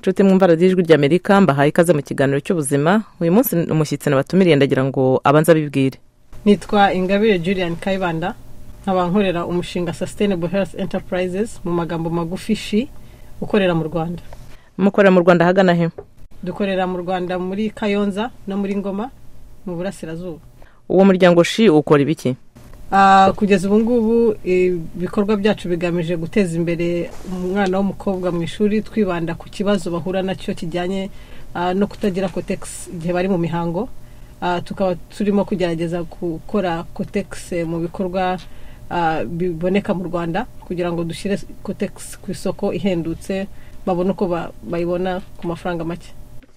nshuti mwumva radiyo ijwi ry'amerika mbahaye ikaze mu kiganiro cy'ubuzima uyu munsi umushyitsi nabatumiriye ndagira ngo abanze abibwire nitwa ingabire julian kayibanda nkaba nkorera umushinga sustainable health enterprises mu magambo magufi shi ukorera mu rwanda mukorera mu rwanda ahagana he dukorera mu rwanda muri kayonza no muri ngoma mu burasirazuba uwo muryango shi ukora ibiki Ah, kugeza ubu ngubu ibikorwa byacu bigamije guteza imbere umwana w'umukobwa mu ishuri twibanda ku kibazo bahura nacyo kijyanye ah, no kutagira kotegisi igihe bari mu mihango Ah, tukaba turimo kugerageza gukora kotegisi mu bikorwa ah, biboneka mu rwanda kugira ngo dushyire kotegisi ku isoko ihendutse babone uko ba- bayibona ku mafaranga make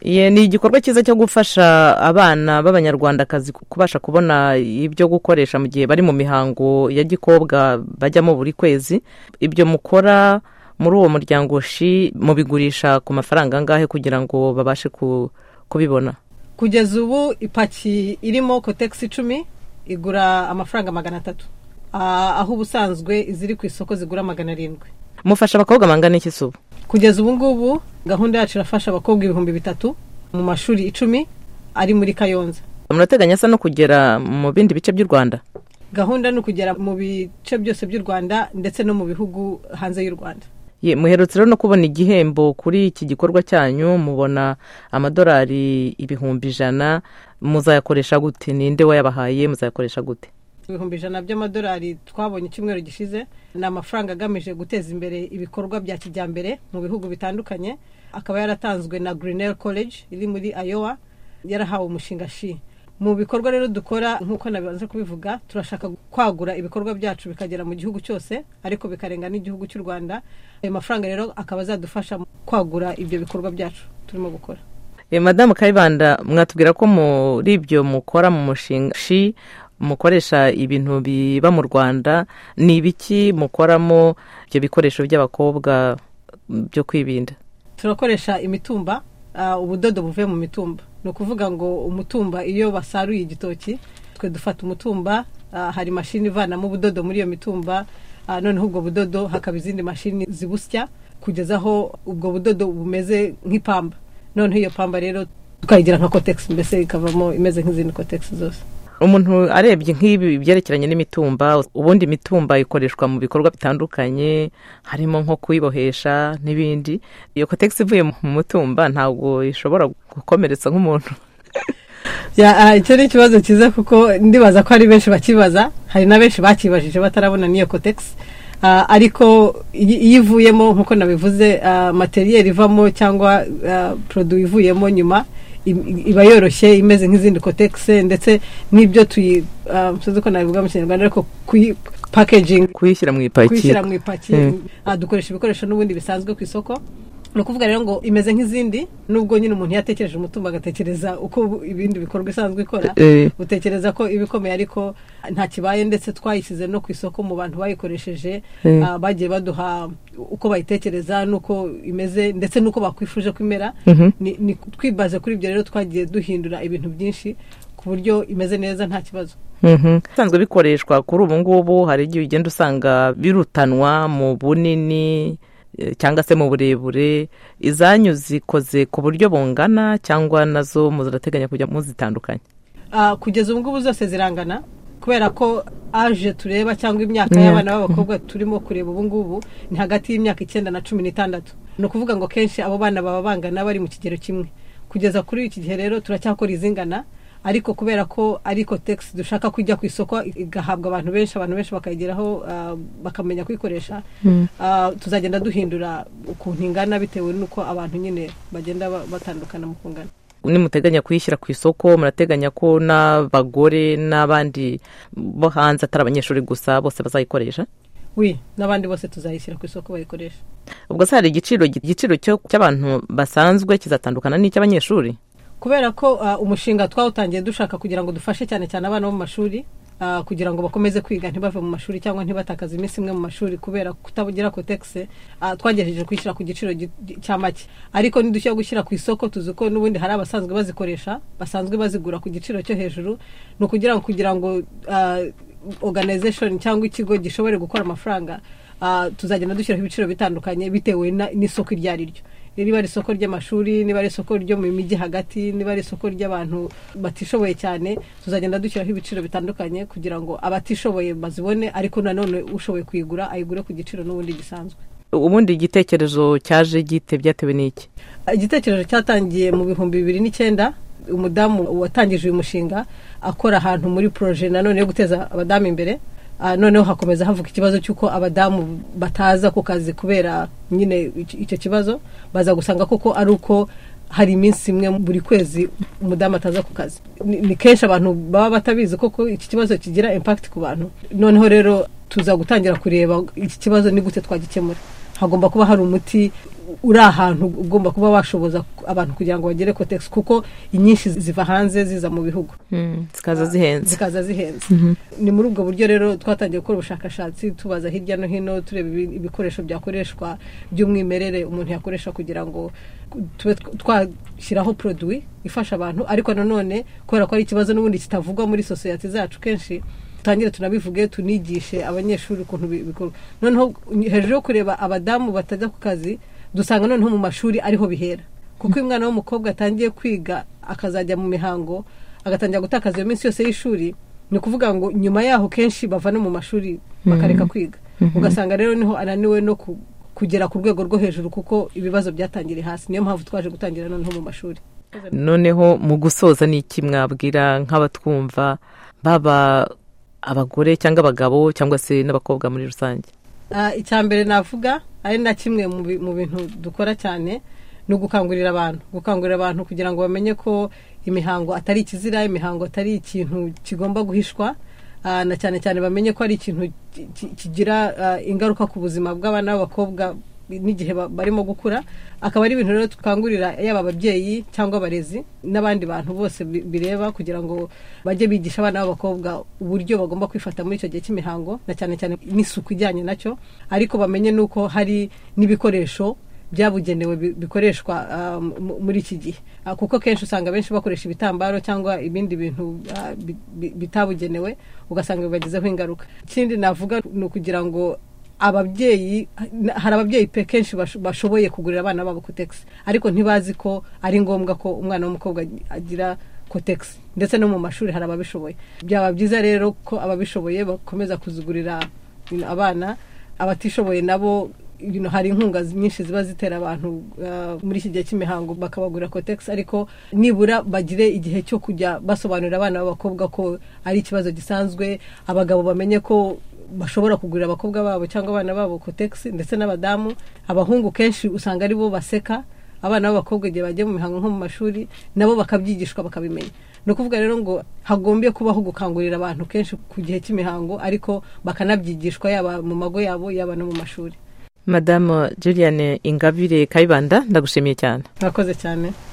Ye, ni igikorwa cyiza cyo gufasha abana b'abanyarwandakazi ku- kubasha kubona ibyo gukoresha mu gihe bari mu mihango ya gikobwa bajyamo buri kwezi ibyo mukora muri uwo muryango shi mubigurisha ku mafaranga angahe kugira ngo babashe ku- kubibona kugeza ubu ipaki irimo kotegisi icumi igura amafaranga magana atatu Ah, aho ubusanzwe iziri ku isoko zigura magana arindwi mufasha abakobwa bangana iki si ubu kugeza ubu ngubu gahunda yacu irafasha abakobwa ibihumbi bitatu mu mashuri icumi ari muri kayonza murateganya asa no kugera mu bindi bice by'u rwanda gahunda ni ukugera mu bice byose by'u rwanda ndetse no mu bihugu hanze y'u rwanda Ye, muherutse rero no kubona igihembo kuri iki gikorwa cyanyu mubona amadolari ibihumbi ijana muzayakoresha gute ninde wayabahaye muzayakoresha gute ibihumbi ijana by'amadolari twabonye icyumweru gishize ni amafaranga agamije guteza imbere ibikorwa bya kijyambere mu bihugu bitandukanye akaba yaratanzwe na Grinnell College iri muri Iowa yarahawe umushinga shi mu bikorwa rero dukora nk'uko nabanze kubivuga turashaka kwagura ibikorwa byacu bikagera mu gihugu cyose ariko bikarenga n'igihugu cy'u Rwanda ayo mafaranga rero akaba azadufasha mu kwagura ibyo bikorwa byacu turimo gukora Eh, madamu kayibanda mwatubwira ko muri ibyo mukora mu mushinga shi mukoresha ibintu biba mu rwanda ni ibiki mukoramo ibyo bikoresho by'abakobwa byo kwibinda turakoresha imitumba ah, ubudodo buvuye mu mitumba ni ukuvuga ngo umutumba iyo basaruye igitoki twe dufata umutumba ah, hari mashini ivanamo ubudodo muri iyo mitumba ah, noneho ubwo budodo hakaba izindi mashini zibusya kugeza aho ubwo budodo bumeze nk'ipamba noneho iyo pamba rero tukayigira nka kotegisi mbese ikavamo imeze nk'izindi kotegisi zose umuntu arebye nk'ibi byerekeranye n'imitumba ubundi imitumba ikoreshwa mu bikorwa bitandukanye harimo nko kuyibohesha n'ibindi iyo kotegisi ivuye mu mutumba ntabwo ishobora gukomeretsa nk'umuntu Ya, ah, icyo ni ikibazo cyiza kuko ndibaza ko hari benshi bakibaza hari na benshi bakibajije batarabona n'iyo kotegisi Ah, ariko iyi- iyo ivuyemo nk'uko nabivuze ah, materiyeri ivamo cyangwa ah, produwi ivuyemo nyuma i- iba yoroshye imeze nk'izindi kotegisi ndetse n'ibyo tuyi ah, sinzi uko nabivuga mu kinyarwanda ariko kuyi packaging kuyishyira mu ipaki kuyishyira mu ipaki Mm. Ah, dukoresha ibikoresho n'ubundi bisanzwe ku isoko ni ukuvuga rero ngo imeze nk'izindi nubwo nyine umuntu yatekereje umutungo agatekereza uko ibindi bikorwa isanzwe ikora Eh, utekereza ko iba ikomeye ariko nta kibaye ndetse twayishyize no ku isoko mu bantu bayikoresheje Mm. ah, bagiye baduha uko bayitekereza n'uko imeze ndetse n'uko bakwifuje ko imera Mhm. Ni- ni twibaze kuri ibyo rero twagiye duhindura ibintu byinshi ku buryo imeze neza nta kibazo mhm. bisanzwe bikoreshwa kuri ubu ngubu hari igihe ugenda usanga birutanwa mu bunini eh, cyangwa se mu burebure izanyu zikoze ku buryo bungana cyangwa nazo muzirateganya kujya muzitandukanye Ah, kugeza ubu ngubu zose zirangana kubera ko aje tureba cyangwa imyaka Imyaka. y'abana b'abakobwa turimo kureba ubu ngubu ni hagati y'imyaka icyenda na cumi n'itandatu ni ukuvuga ngo kenshi abo bana baba bangana bari mu kigero kimwe kugeza kuri iki gihe rero turacyakora izingana ariko kubera ko ari kotegisi dushaka kujya ku isoko igahabwa abantu benshi abantu benshi bakayigeraho ah, bakamenya kuyikoresha Ah, tuzagenda duhindura ukuntu ingana bitewe n'uko abantu nyine bagenda ba- batandukana mu kungana nimuteganya kuyishyira ku isoko murateganya ko n'abagore n'abandi bo hanze atari abanyeshuri gusa bose bazayikoresha wi n'abandi bose tuzayishyira ku isoko bayikoresha ubwo se hari igiciro igiciro cyo- cy'abantu basanzwe kizatandukana n'icy'abanyeshuri kubera ko ah, umushinga twawutangiye dushaka kugira ngo dufashe cyane cyane abana bo mu mashuri ah, kugira ngo bakomeze kwiga ntibave mu mashuri cyangwa ntibatakaze iminsi imwe mu mashuri kubera kutagira kotegisi ah, twagerageje kuyishyira ku giciro gi- gi- cya make ariko nidushyira gushyira ku isoko tuzi ko n'ubundi hari abasanzwe bazikoresha basanzwe bazigura ku giciro cyo hejuru ni ukugira ngo kugira ngo ah, organization cyangwa ikigo gishobore gukora amafaranga ah, tuzagenda dushyiraho ibiciro bitandukanye bitewe na- n'isoko iryo ari ryo niba ari isoko ry'amashuri niba ari isoko ryo mu mijyi hagati niba ari isoko ry'abantu batishoboye cyane tuzagenda dushyiraho ibiciro bitandukanye kugira ngo abatishoboye bazibone ariko nanone ushoboye kuyigura ayigure ku giciro n'ubundi gisanzwe ubundi igitekerezo cyaje gite byatewe n'iki igitekerezo cyatangiye mu bihumbi bibiri n'icyenda umudamu watangije uyu mushinga akora ahantu muri poroje nanone yo guteza abadamu imbere noneho hakomeza havuka ikibazo cy'uko abadamu bataza ku kazi kubera nyine icyo kibazo baza gusanga koko ari uko hari iminsi imwe buri kwezi umudamu ataza ku kazi ni kenshi abantu baba batabizi koko iki kibazo kigira impakiti ku bantu noneho rero tuza gutangira kureba iki kibazo ni gute twagikemura hagomba kuba hari umuti uri ahantu ugomba kuba washoboza abantu kugira ngo bagere kotegisi kuko inyinshi ziva hanze ziza mu bihugu zikaza zihenze zikaza zihenze ni muri ubwo buryo rero twatangiye gukora ubushakashatsi tubaza hirya no hino tureba ibikoresho byakoreshwa by'umwimerere umuntu yakoresha kugira ngo tube twashyiraho poroduwi ifasha abantu ariko nanone kubera ko ari ikibazo n'ubundi kitavugwa muri sosiyete zacu kenshi dutangire tunabivuge tunigishe abanyeshuri ukuntu bikorwa noneho hejuru yo kureba abadamu batajya ku kazi dusanga noneho mu mashuri ariho bihera kuko umwana w'umukobwa atangiye kwiga akazajya mu mihango agatangira gutakaza iyo minsi yose y'ishuri ni ukuvuga ngo nyuma yaho kenshi bava no mu mashuri bakareka kwiga ugasanga rero niho ananiwe no kugera ku rwego rwo hejuru kuko ibibazo byatangiriye hasi niyo mpamvu twaje gutangira noneho mu mashuri noneho mu gusoza ni iki mwabwira nk'abatwumva baba abagore cyangwa abagabo cyangwa se n'abakobwa muri rusange icya mbere navuga ari na kimwe mu bintu dukora cyane ni ugukangurira abantu gukangurira abantu kugira ngo bamenye ko imihango atari ikizira imihango atari ikintu kigomba guhishwa na cyane cyane bamenye ko ari ikintu kigira ingaruka ku buzima bw'abana b'abakobwa n'igihe barimo gukura akaba ari ibintu rero dukangurira yaba ababyeyi cyangwa abarezi n'abandi bantu bose bireba kugira ngo bajye bigisha abana b'abakobwa uburyo bagomba kwifata muri icyo gihe cy'imihango na cyane cyane n'isuku ijyanye nacyo ariko bamenye n'uko hari n'ibikoresho byabugenewe bikoreshwa muri iki gihe kuko kenshi usanga benshi bakoresha ibitambaro cyangwa ibindi bintu bitabugenewe ugasanga bibagezeho ingaruka ikindi navuga ni ukugira ngo ababyeyi hari ababyeyi pe kenshi bashoboye kugurira abana babo kotegisi ariko ntibazi ko ari ngombwa ko umwana w'umukobwa agira kotegisi ndetse no mu mashuri hari ababishoboye byaba byiza rero ko ababishoboye bakomeza kuzigurira abana abatishoboye nabo hari inkunga nyinshi ziba zitera abantu muri iki gihe cy'imihango bakabagura kotegisi ariko nibura bagire igihe cyo kujya basobanurira abana b'abakobwa ko ari ikibazo gisanzwe abagabo bamenye ko bashobora kugurira abakobwa babo cyangwa abana babo kotegisi ndetse n'abadamu abahungu kenshi usanga ari bo baseka abana b'abakobwa igihe bagiye mu mihango nko mu mashuri nabo bakabyigishwa bakabimenya ni ukuvuga rero ngo hagombye kubaho gukangurira abantu kenshi ku gihe cy'imihango ariko bakanabyigishwa yaba mu mago yabo yaba no mu mashuri madamu juliane ingabire kayibanda ndagushimiye cyane murakoze cyane